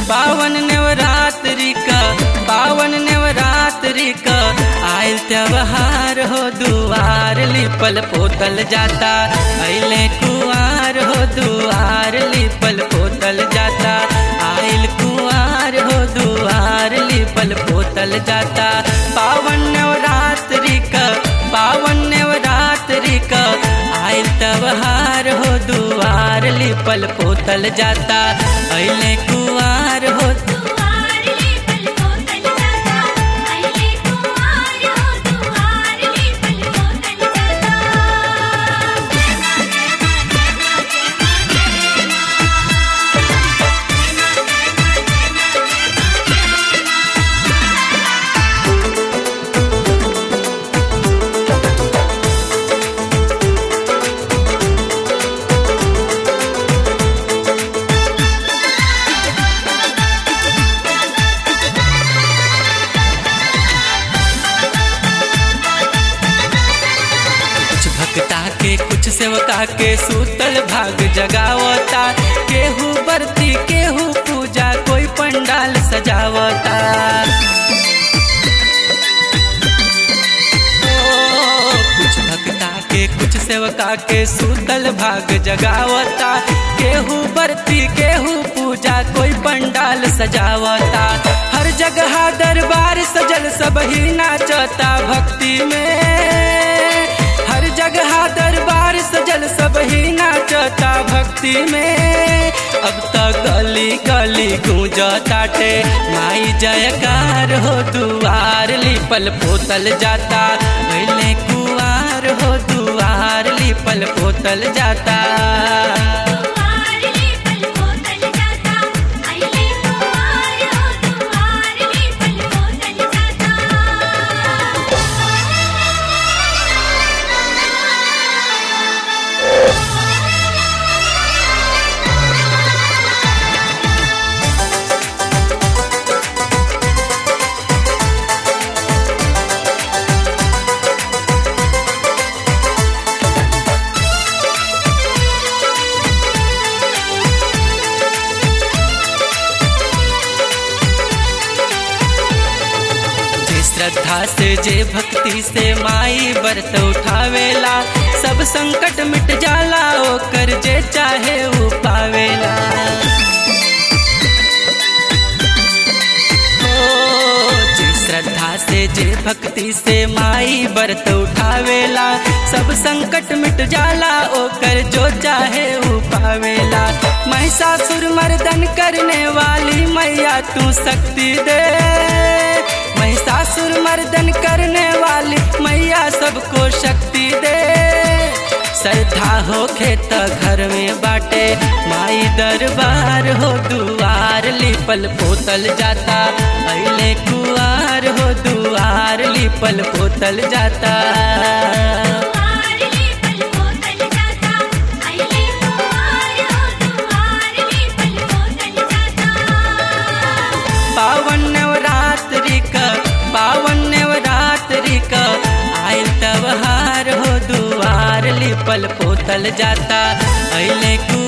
पावन नवरात्रि का पावन नवरात्रि का आयल त्योहार हो दुआर लिपल पोतल जाता अले कुआर हो दुआर लिपल पोतल जाता आयल कुआर हो दुआर लिपल पोतल जाता पावन नवरात्रि का पावन नवरात्रि का आयल त्योहार हो दुआर लिपल पोतल जाता अले कुआर हो दुआर ले पल को तल जाता अइले कुमार हो दुआर ले पल को तल जाता कुछ भक्ता के कुछ सेवका के सूतल भाग जगावता केहू बरती केहू पूजा कोई पंडाल सजावता ओ, कुछ भक्ता के कुछ सेवका के सूतल भाग जगावता केहू बरती केहू पूजा कोई पंडाल सजावता हर जगह दरबार सजल सब ही नाचता भक्ति में हर जगह दरबार सजल सब ही नाचता भक्ति में अब तो गली गली गूंजताटे माई जयकार हो दुआर लिपल पोतल जाता पहले कुआर हो दुआर लिपल पोतल जाता दुआर ले पल को तल जाता अइले कुमार हो दुआर ले पल को तल जाता जे श्रद्धा से जे भक्ति से माई व्रत उठावेला सब संकट मिट जाला ओकर जे चाहे ऊ पावेला ओ, जे श्रद्धा से जे भक्ति से माई व्रत उठावेला सब संकट मिट जाला ओकर जो चाहे ऊ पावेला महिषासुर मर्दन करने वाली मैया तू शक्ति दे महिषासुर मर्दन करने वाली मैया सबको शक्ति दे श्रद्धा हो खेत घर में बाटे माई दरबार हो दुआर लिपल पोतल जाता अले कुआर हो दुआर लिपल पोतल जाता दुआर ले पल को तल जाता अइले कुमार हो दुआर ले पल को तल जाता पावन नवरात्रि का पावन नवरात्रि का आयल त्योहार हो दुआर लिपल पोतल जाता अले कु